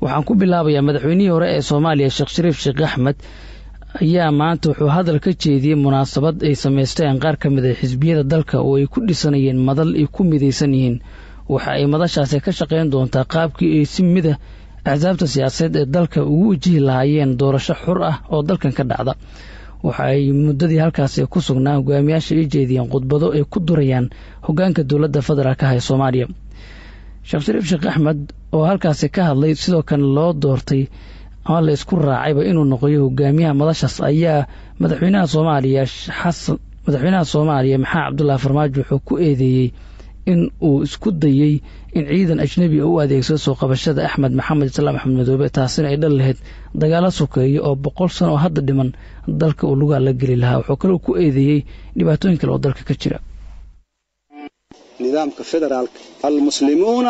waxaan ku bilaabayaa madaxweynihii hore ee soomaaliya sheekh shariif sheekh axmed ayaa maanta wuxuu hadal ka jeediyey munaasabad ay samaysteen qaar ka mid a xisbiyada dalka oo ay ku dhisanayeen madal ay ku midaysan yihiin waxa ay madashaasi ka shaqayn doontaa qaabkii ay si mida axsaabta siyaasadeed ee dalka ugu wajihi lahaayeen doorasho xur ah oo dalkan ka dhacda waxa ay muddadii halkaasi ku sugnaa hogaamiyaasha ay jeediyeen khudbado ay ku durayaan hoggaanka dowladda federaalka ah ee soomaaliya sheekh shariif sheekh axmed oo halkaasi ka hadlay sidoo kale loo doortay ama la isku raacayba inuu noqoyo hogaamiyaha madashaas ayaa madaxweynaha soomaaliya xasan madaxweynaha soomaaliya maxamed cabdullaahi farmaajo wuxuu ku eedeeyey in uu isku dayey in ciidan ajnebi u adeegsado soo qabashada axmed maxamed islaam axmed madoobe taasina ay dhal lahayd dagaalo sokeeya oo boqol sano oo hadda dhiman dalka uu lugaa la geli lahaa wuxuu kaloo ku eedeeyey dhibaatooyin kale oo dalka ka jira nidaamka federaalka almuslimuuna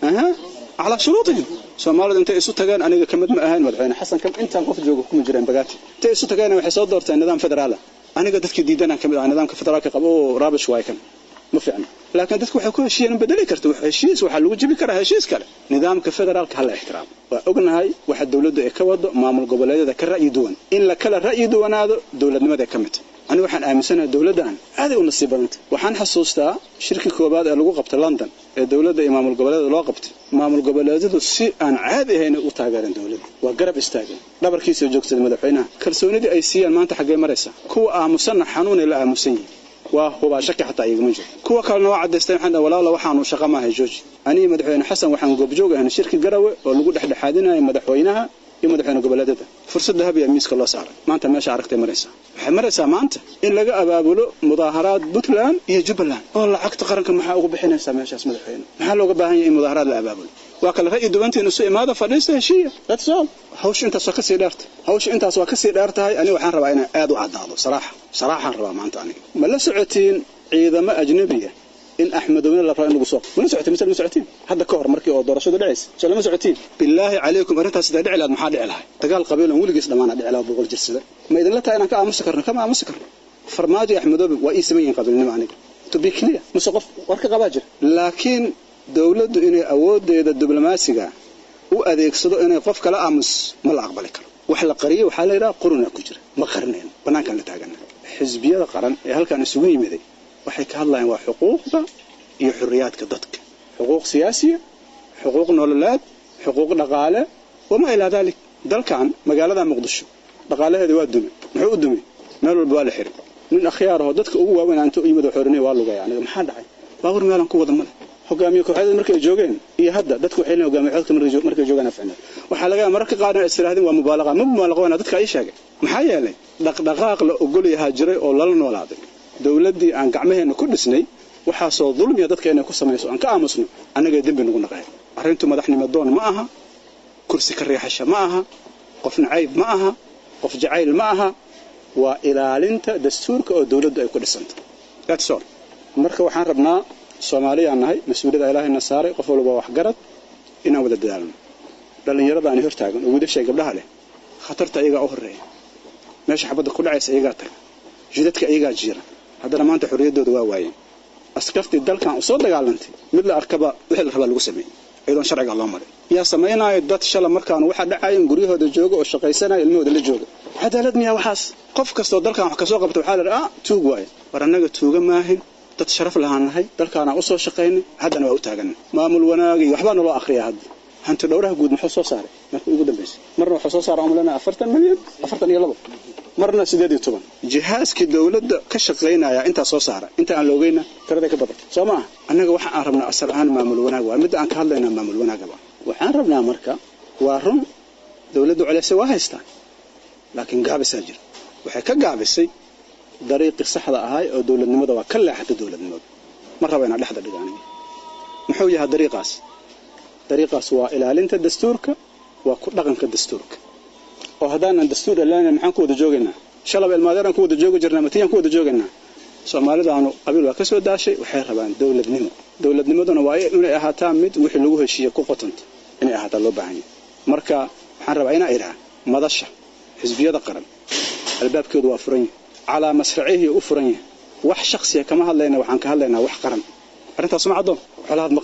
calaa shuruudihim soomaalidu intay isu tageen aniga ka mid ma ahayn madaxweyne xasan kam intaan qof jooga kuma jireen bagaati intay isu tageen waxay soo doorteen nidaam federaala aniga dadkii diidanaan ka mid ahaa nidaamka federaalka qabo oo raabish waay kan ma fiicna laakiin dadku waxay ku heshiiyeen bedeli karta heshiis waxaa lagu jibi karaa heshiis kale nidaamka federaalka hala ixtiraamo waa ognahay waxa dowladdu ay ka wado maamul goboleedyada ka ra'yi duwan in la kala ra'yi duwanaado dowladnimada ka mid aniga waxaan aaminsanahay dowladdan aaday u nasiib badanta waxaan xasuustaa shirkii koowaad ee lagu qabtay london ee dowladda iyo maamul goboleeda loo qabtay maamul goboleedyadu si aan caadi ahayn u taageereen dowladda waa garab istaageen dhabarkiisa joogsaday madaxweynaha kalsoonidii ay siiyeen maanta xaggee maraysa kuwa aamusanna xanuunay la aamusan yihin waa hubaa shaki xataa igama jiro kuwa kalena waa caddaystay waxaan dhahay walaala waxaanu shaqa maahay jooji anigi madaxweyne xasan waxaan goobjoog ahayn shirki garawe oo lagu dhexdhexaadinaya madaxweynaha iyo madaxweyne goboleedyada fursadda habiya miiska loo saaray maanta meesha aragtay maraysaa waxay maraysaa maanta in laga abaabulo mudaaharaad puntland iyo jubbaland oo lacagta qaranka maxaa ugu bixinaysaa meeshaas madaxweyne maxaa looga baahan yahay in mudaaharaad la abaabulo waa kale ra'yi duwantiin isu imaada fadhiista heshiiya that's all hawsha intaas waa kasii dheerta hawsha intaas waa kasii dheer tahay aniga waxaan rabaa inaan aad u caddaado saraaxa saraaxaan rabaa maanta aniga ma la socotiin ciidamo ajnabiya in axmedowne la rabo in lagu soo mana socotiin mise lama socotiin hadda ka hor markii oo doorashadu dhacaysa soo lama socotiin bilaahi calaykum arrintaas sidaa dhici lahayd maxaa dhici lahay dagaal qabiil on weligiis dhammaana dhici lahaa boqol jirsada ma idinla tahay inaan ka aamusi karno kama aamusi karno farmaajo axmedoobe waa ii saman yihiin qabiilnimo aniga to be clear mise qof war ka qabaa jira laakiin dowladdu inay awoodeeda diblomaasiga u adeegsado inay qof kala aamus ma la aqbali karo wax la qariyay waxaa la yidhaha qurunaa ku jira ma qarinayno bannaankaan la taagana xisbiyada qaran ee halkaan isugu yimiday waxay ka hadlayaan waa xuquuqda iyo xuriyaadka dadka xuquuq siyaasiya xuquuq nololeed xuquuq dhaqaale wamaa ilaa daalik dalkan magaalada muqdisho dhaqaalaheeda waa dume muxuu u dumay meel walba waa la xiray nin akhyaarahoo dadka ugu waaweyn inta u yimid xoriniya waa lugaya aniga maxaa dhacay baabur meelaan ku wada male hogaamiye kooxyada markay joogeen iyo hadda dadku waxay leeyihin hogaamiye kooxyada markay joogaan afcina waxaa laga mararka qaar in istiraadin waa mubaalaqa ma mubaalaqoona dadka ay sheegay maxaa yeelay dhaqdhaqaaq la ogol yahaa jiray oo lala noolaaday dowladdii aan gacmaheenna ku dhisnay waxaasoo dulmiya dadka inay ku samayso aan ka aamusno annagay dembi nagu naqeen arrintu madaxnimo doon ma aha kursi ka riixasha ma aha qof nacayb ma aha qof jacayl ma aha waa ilaalinta dastuurka oo dowladdu ay ku dhisanta that's all marka waxaan rabnaa soomaaliyaan nahay mas-uuliyada ilaahayna saaray qof walba waxgarad inaan wada dadaalno dhallinyarada aan hortaagan oo wiilashay gabdhaha leh khatarta iyagaa u horreeya meesha xabadda ku dhacaysa iyagaa taga jidadka iyagaa jiira haddana maanta xorriyaddooda waa waayeen askartii dalkan u soo dagaalantay mid la arkaba wixii la rabaa lagu sameeyey iyadoon sharciga loo marin yaa samaynaayo dad shala markaan waxa dhacayan guryahooda jooga oo shaqaysanaya ilmahooda la jooga cadaalad miyaa waxaas qof kastoo dalkan wax kasoo qabta waxaa la dhaha ah tuug waaye war annaga tuuga maahin dad sharaf lahaan nahay dalkaanaan u soo shaqaynay haddana waa u taaganay maamul wanaag iyo waxbaa naloo akhriyaa hadda hanti dhowraha guud muxuu soo saaray markii ugu dambaysay marna wuxuu soo saaraa umlana afartan milyan afartan iyo labo marna sideed iyo toban jihaaskii dowladda ka shaqaynaya intaa soo saara inta aan la ogeyna tiraday ka badan soo ma ah annaga waxa aan rabnaa asal ahaan maamul wanaag waa midda aan ka hadlaynaa maamul wanaagaba waxaan rabnaa marka waa run dowladdu culeyse waa haystaan laakiin gaabisaa jira waxay ka gaabisay dariiqii saxda ahay oo dowladnimada waa ka leexatay dowladnimada ma raba inaan dhexda dhiga aniga muxuu yahay dariiqaas dariiqaas waa ilaalinta dastuurka waa ku dhaqanka dastuurka oo haddaanan dastuur ilaalina maxaan ku wada joogaynaa shalaba ilmaadeeraan ku wada joogi jirnaa matiyaan ku wada joogaynaa soomaalidaanu qabiil waa ka soo daashay waxay rabaan dowladnimo dowladnimaduna waa inay ahaataa mid wixii lagu heshiiye ku qotanta inay ahaataa loo baahan yahay marka waxaan rabaa inaa idhaha madasha xisbiyada qaran albaabkeedu waa furan yahay calaa masracihii u furan yahay wax shaksiya kama hadlayna waxaan ka hadlaynaa wax qaran arrintaas ma caddoon xolahaad ma qabno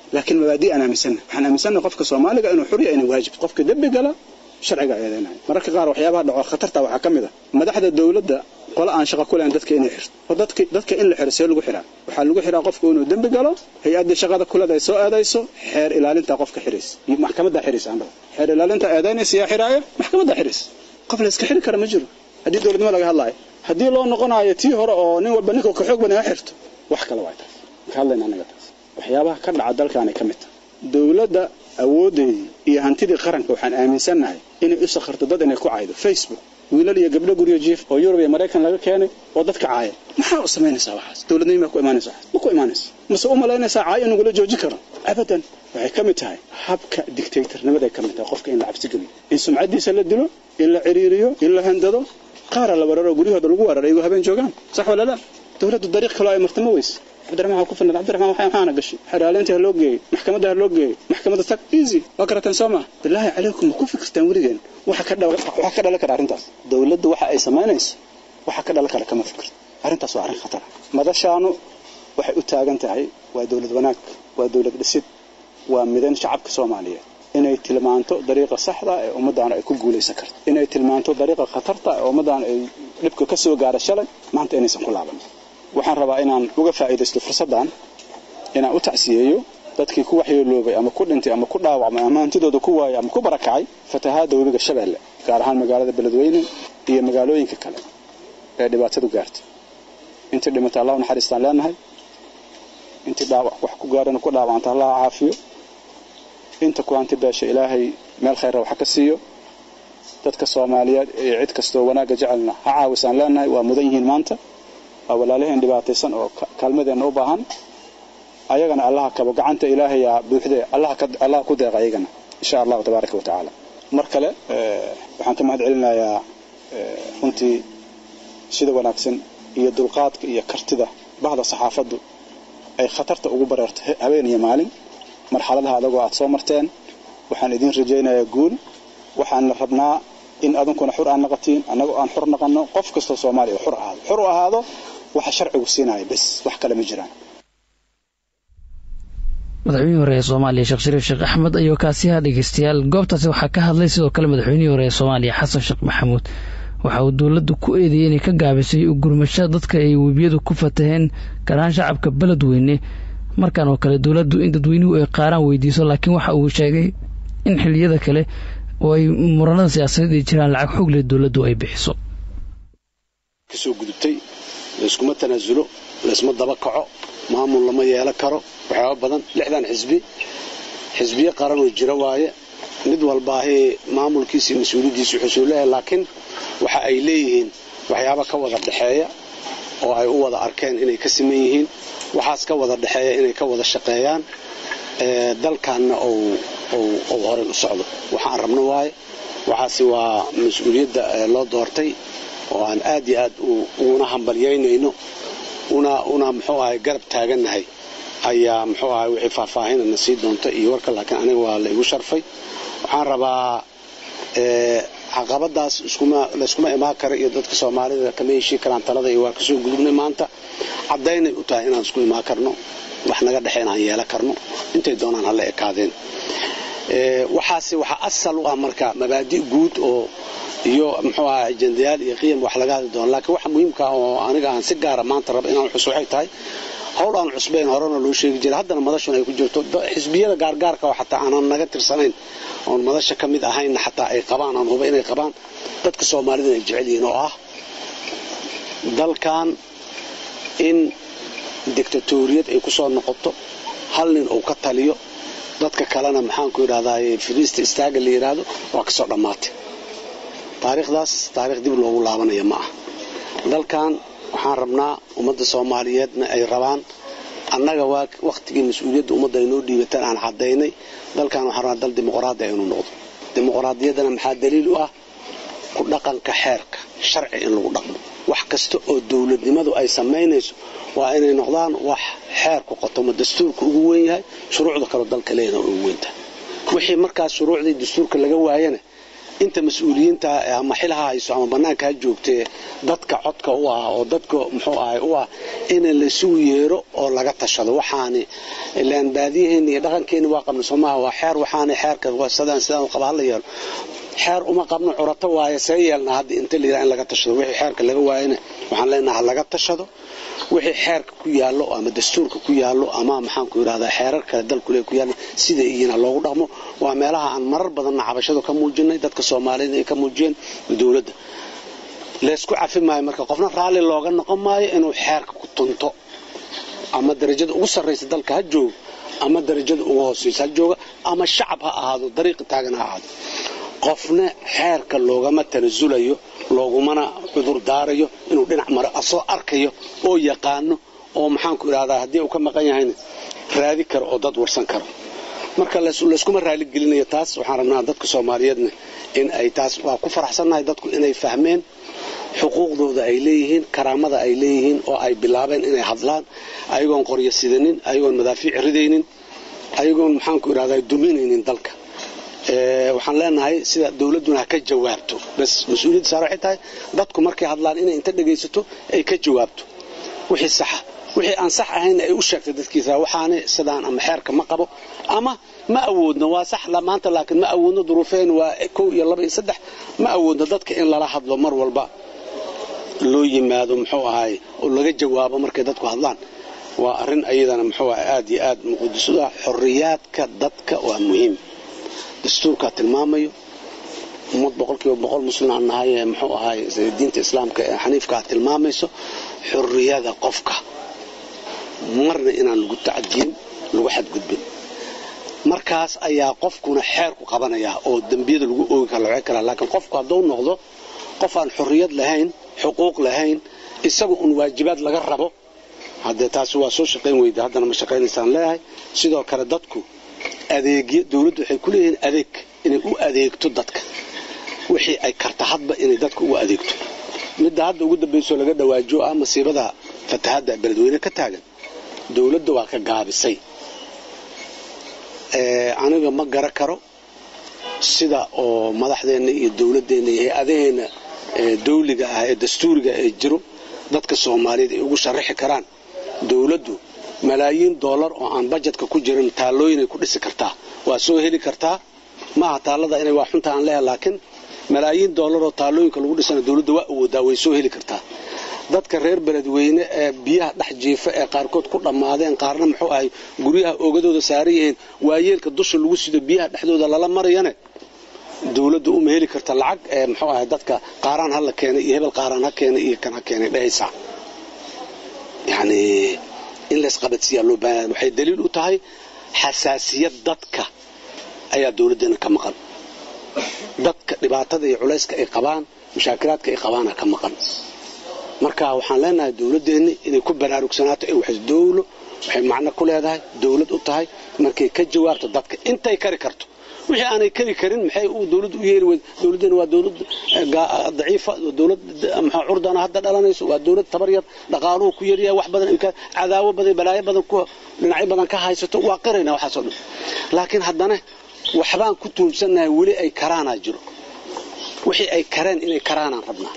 laakiin mabaadi' aan aaminsanna waxaan aaminsanna qofka soomaaliga inuu xurya inay waajib qofka dembi gala sharciga eedeynaya mararka qaar waxyaabaha dhaco khatarta waxaa ka mid a madaxda dowladda qole aan shaqo ku lahayn dadka inay xirto oo dadka dadka in la xiro see lagu xiraa waxaa lagu xiraa qofku inuu dembi galo hay-addii shaqada kulada ay soo eedayso xeer ilaalinta qofka xiraysa iyo maxkamadda xiraysa aan dhaho xeer ilaalinta eedaynaysa yaa xiraaya maxkamadda xiraysa qof la iska xiri kara ma jiro haddii dowladnimo laga hadlaayo haddii loo noqonayo tii hore oo nin walba ninka ka xoog badan ha xirto wax kale waa taas ka hadlayna anaga taas waxyaabaha ka dhaca dalkaanay ka mid tahay dowladda awoodeedii iyo hantidii qaranka waxaan aaminsannahay inay u sakharto dad inay ku caydo facebook wiilal iyo gabdho guryo jiif oo yurub iyo maraykan laga keenay oo dadka caaya maxaa u samaynaysaa waxaas dowladnimo maa ku imaanaysa waxaas ma ku imaanaysa mase u malaynaysaa caayo in lagula jooji karo abadan waxay ka mid tahay habka dictatornimaday ka mid tahay qofka in la cabsi geliyo in sumcaddiisa la dilo in la ciriiriyo in la handado qaara la weeraro guryahooda lagu weeraro iyagoo habeen joogaan sax wala la dowladdu dariiq kaloo ay marta ma weyse cabdiraxmaan waxaa ku filan cabdiraxmaan waxaa maxaana gashay xeraalinta ha loo geeyo maxkamadda ha loo geeyo maxkamadda tag easy waa karateen soo maa bilaahi calaykum ma ku fikirtaan weligeen waxa ka waxa ka dhalan kara arrintaas dowladdu waxa ay samaynayso waxa ka dhalan kara kama fikirto arrintaas waa arrin khatar madashaanu waxay u taagan tahay waa dowlad wanaag waa dowlad dhisid waa midan shacabka soomaaliyeed inay tilmaanto dariiqa saxda ee ummaddaana ay ku guulaysan karto inay tilmaanto dariiqa khatarta ee ummaddaana ay dhibka ka soo gaara shalay maanta inaysan ku laaban waxaan rabaa inaan uga faa'iidaysto fursaddan inaan u tacsiyeeyo dadkii ku waxyeeloobay ama ku dhintay ama ku dhaawacmay ama hantidooda ku waayay ama ku barakacay fatahaadda webiga shabeelle gaar ahaan magaalada beledweyne iyo magaalooyinka kale ee dhibaatadu gaartay intii dhimata allah u naxariistaan leenahay intii dhaawac wax ku gaarana ku dhaawacanta allah caafiyo inta ku hanti beesha ilaahay meel khayra wax ka siiyo dadka soomaaliyeed iyo cid kastoo wanaagga jecelna ha caawisaan leenahay waa mudan yihiin maanta waa walaalaheen dhibaataysan oo kaalmadeenna u baahan ayagana allaha kabo gacanta ilaahayaa buuxdee allaha ku deeqa ayagana insha allahu tabaaraka wa tacaala mar kale waxaan ka mahad celinayaa runtii sida wanaagsan iyo dulqaadka iyo kartida bahda saxaafaddu ay khatarta ugu bareerto habeen iyo maalin marxaladaha adagoo aad soo marteen waxaan idiin rajaynayaa guul waxaana rabnaa in adunkuna xur aan naqatiin annagoo aan xur naqanno qof kastoo soomaaliya xur ahaado xur u ahaado waxa sharcigu siinaya bes wax kale ma jiraan madaxweynihii hore ee soomaaliya sheekh shariif sheekh axmed ayuu kaasiha dhegeystayaal goobtaasi waxaa ka hadlay sidoo kale madaxweynihii hore ee soomaaliya xasan sheekh maxamuud waxa uu dowladdu ku eedeeyey inay ka gaabisay gurmasho dadka ay webiyadu ku fataheen gaar ahaan shacabka beledweyne markan oo kale dowladdu in dadweynuhu ay qaaraan weydiiso laakiin waxa uu sheegay in xiliyada kale oo ay muranada siyaasadeed ay jiraan lacag xoog leh dowladdu ay bixiso kasoo gudubtay layskuma tanaasulo laysma daba kaco maamul lama yeelan karo waxyaaba badan lixdan xisbi xisbiyo qaranoo jira waaye mid walbaahee maamulkiisa mas-uuliyaddiisa wuxuu leeyahay laakiin waxa ay leeyihiin waxyaaba ka wada dhexeeya oo ay u wada arkeen inay ka siman yihiin waxaas ka wada dhexeeya inay ka wada shaqeeyaan dalkanna ou horey u socdo waxaan rabno waaye waxaase waa mas-uuliyadda loo doortay oo aan aad iyo aad uguna hambalyaynayno una muxuu ahay garab taagannahay ayaa muxuu ahay wixii faahfaahinana sii doonta iyo warka laakiin aniga waa la igu sharfay waxaan rabaa caqabadaas layskuma imaan kara iyo dadka soomaalida kama heshii karaan talada iyo waa kasoo gudubnay maanta caddaynay u tahay inaan isku imaan karno wax naga dhexeen aan yeelan karno intay doonaan hala ekaadeen waxaase waxaa asal u ah marka mabaadi' guud oo iyo muxuu aha ajendayaal iyo qiyam wax laga hadli doono laakiin waxa muhiimka ah oo aniga aan si gaara maanta raba inaan xus waxay tahay howl aan cusbayn horena loo sheegi jiray haddana madashun ay ku jirto xisbiyada gaargaarka oo xataa aanan naga tirsanayn oon madasha ka mid ahaynna xataa ay qabaan aan huba inay qabaan dadka soomaalidana ay jecel yihiin oo ah dalkan in dictatoriyad ay ku soo noqoto hal nin uu ka taliyo dadka kalena maxaanku yidhahdaa firiista istaaga la yidhaahdo waa kasoo dhammaatay taariikhdaas taarikh dib loogu laabanaya ma ah dalkan waxaan rabnaa ummadda soomaaliyeedna ay rabaan annaga waa wakhtigii mas-uuliyadda ummadda ay noo dhiibataan aan caddaynay dalkan waxaan rabnaa dal dimuqraadi inuu noqdo dimuqraadiyaddana maxaa daliil u ah ku dhaqanka xeerka sharci in lagu dhaqmo wax kasta oo dowladnimadu ay samaynayso waa inay noqdaan wax xeerku qotomo dastuurka ugu weyn yahay shuruucda kaleo dalka leeyana ugu weyntahay wixii markaas shuruucdii dastuurka laga waayana inta mas-uuliyiinta ama xil ha hayso ama bannaanka ha joogtee dadka codka u ah oo dadka muxuu ahay u ah in laysugu yeero oo laga tashado waxaani ilaan baadiyaheena iyo dhaqankeena waa qabna soomaha waa xeer waxaani xeerka sidaan sidaan qaba hala yeelo xeer uma qabno curato waaye see yeelna hadda inta la yidhaha in laga tashado wixii xeerka laga waayana waxaan leenaha ha laga tashado wixii xeerka ku yaallo ama dastuurka ku yaallo ama maxaanku yidhahdaa xeerar kale dalkule ku yaallo sida iyina loogu dhaqmo waa meelaha aan marar badanna cabashadu ka muujinay dadka soomaaliyed ay ka muujiyeen dowladda laysku cafi maayo marka qofna raalli looga noqon maayo inuu xeerka ku tunto ama darajada ugu sarraysa dalka ha joogo ama darajada ugu hoosaysa ha jooga ama shacab ha ahaado dariiqi taagan ha ahaado qofna xeerka loogama tanasulayo loogumana cudur daarayo inuu dhinac maro asoo arkayo oo yaqaano oo maxaanku idhahdaa haddii uu ka maqan yahayna raadi karo oo dad warsan karo marka layskuma raaligelinayo taas waxaan rabnaa dadka soomaaliyeedna in ay taas waa ku faraxsannahay dadku inay fahmeen xuquuqdooda ay leeyihiin karaamada ay leeyihiin oo ay bilaabeen inay hadlaan ayagoon qoryo sidanin ayagoon madaafiic ridaynin ayagoon maxaanku idhahdaa duminaynin dalka waxaan leenahay sida dowladduna ha ka jawaabto bas mas-uuliyadda saar waxay tahay dadku markay hadlaan inay inta dhegaysato ay ka jawaabto wixii saxa wixii aan sax ahaynna ay u sheegtay dadkiisa waxaani sidaan ama xeerka ma qabo ama ma awoodno waa sax maanta laakiin ma awoodno duruufeen waa kow iyo laba iyo saddex ma awoodno dadka in lala hadlo mar walba loo yimaado muxuu ahaay oo laga jawaabo markay dadku hadlaan waa arrin ayadana muxuu ahay aad iyo aad muqadisu ah xorriyaadka dadka waa muhiim dastuurkaa tilmaamayo ummad boqolkiiba boqol muslim aan nahay ee muxuu ahaay diinta islaamka ee xaniifkaa tilmaamayso xorriyada qofka marna inaan lagu tacadiyin lagu xadgudbin markaas ayaa qofkuna xeerku qabanayaa oo dembiyada lagu oogi kara laga karaa laakiin qofku hadduu noqdo qof aan xorriyad lahayn xuquuq lahayn isaga un waajibaad laga rabo haddee taasi waa soo shaqayn weyda haddana ma shaqaynaysaan leeyahay sidoo kale dadku adeegyo dowladdu waxay ku leeyihiin adeeg inay u adeegto dadka wixii ay karta hadba inay dadka u adeegto midda hadda ugu dambaysoo laga dhawaajo ah masiibada fatahadda beledweyne ka taagan dowladda waa ka gaabisay aniga ma gara karo sida oo madaxdeenna iyo dowladdeenna iyo hay-adaheenna dawliga ah ee dastuuriga ee jiro dadka soomaaliyeed ay ugu sharaxi karaan dowladdu malaayiin doolar oo aan bajetka ku jirin taallooyinay ku dhisi kartaa waa soo heli kartaa maaha taallada inay waa xunta aan leeha laakiin malaayiin doolar oo taallooyinka lagu dhisana dowladda waa awoodaa way soo heli kartaa dadka reer beledweyne ee biyaha dhex jiifa ee qaarkood ku dhammaadeen qaarna muxuu ahay guryaha oogadooda saaran yihiin waayeelka dusha lagu sido biyaha dhexdooda lala marayane dowladdu uma heli karta lacag ee muxuu ahay dadka qaaraan ha la keenay iyo hebel qaaraan ha keenay iyo kan ha keenay dhehaysaa yacnii in laysqabadsiiyaa loo baahan waxay daliil u tahay xasaasiyad dadka ayaa dowladdeena ka maqan dadka dhibaatada iyo culayska ay qabaan mushaakilaadka ay qabaana ka maqan marka waxaan leenahay dowladdeenni inay ku baraarugsanaato ee waxay dowlo waxay macno ku leedahay dowlad u tahay markay ka jawaabto dadka intay kari karto wixii aanay kari karin maxay uu dowladdu u yeeri weyd dowladdeena waa dowlad daciifa dowlad maxaa curdana hadda dhalanayso waa dowlad tabar yar dhaqaaluhu ku yaryahay wax badan cadaawo badan balaayo badan ku dhinacyo badan ka haysato waa qirayna waxaasoo dhan laakiin haddana waxbaan ku tuumsannahay weli ay karaanaa jiro wixii ay kareen inay karaanaan rabnaa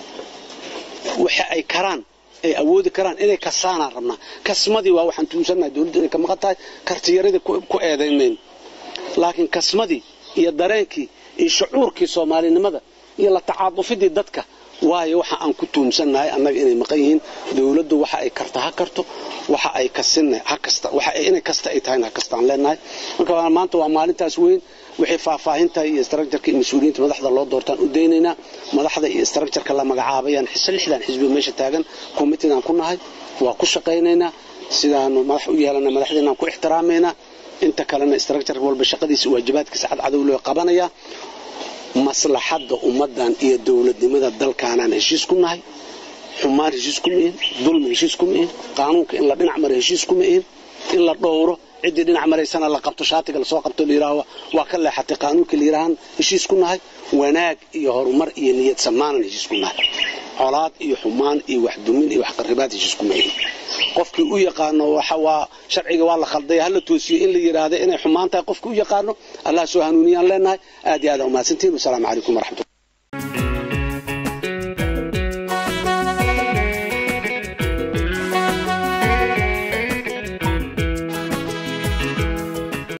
waxa ay karaan ay awoodi karaan inay kasaanaan rabnaa kasmadii waa waxaan tuumsannahay dowladdu inay ka maqan tahay kartiyaradii ku eedaymayno laakiin kasmadii iyo dareenkii iyo shucuurkii soomaalinimada iyo la tacaadufidii dadka waayo waxa aan ku tuumsannahay annaga inay maqan yihiin dowladdu waxa ay karta ha karto waxa ay kasinna ha kasta waxa inay kasta ay tahayna ha kastaan leenahay marka maanta waa maalintaas weyn wixii faahfaahinta iyo structureka iyo mas-uuliyiinta madaxda loo doortaan u daynaynaa madaxda iyo structureka la magacaabayaan lixdan xisbi meesha taagan committeedaan ku nahay waa ku shaqaynaynaa sidaanu madax u yeelana madaxdeenaan ku ixtiraamaynaa inta kalena structure walba shaqadiisa waajibaadkiisa cadcadow loo qabanayaa maslaxadda ummaddan iyo dowladnimada dalkaanaan heshiis ku nahay xumaan heshiis kuma ihin dulmi heshiis kuma ihin qaanuunka in la dhinac mara heshiis kuma ihin in la dhowro ciddii dhinac maraysana la qabto shaatiga lasoo qabto layidhaaho waa ka leexatay qaanuunkii layidhaahaan heshiis ku nahay wanaag iyo horumar iyo niyad samaanan heshiis ku nahay colaad iyo xumaan iyo waxdumin iyo waxqaribaad heshiis kuma yihin qofkii u yaqaano waa sharciga waa la khalday hala toosiyo in la yidhaahda inay xumaan tahay qofkii u yaqaano allah soo hanuuniyaan leenahay aad iyo aad umahadsantihin wasalaamu calaykum waraxmatullah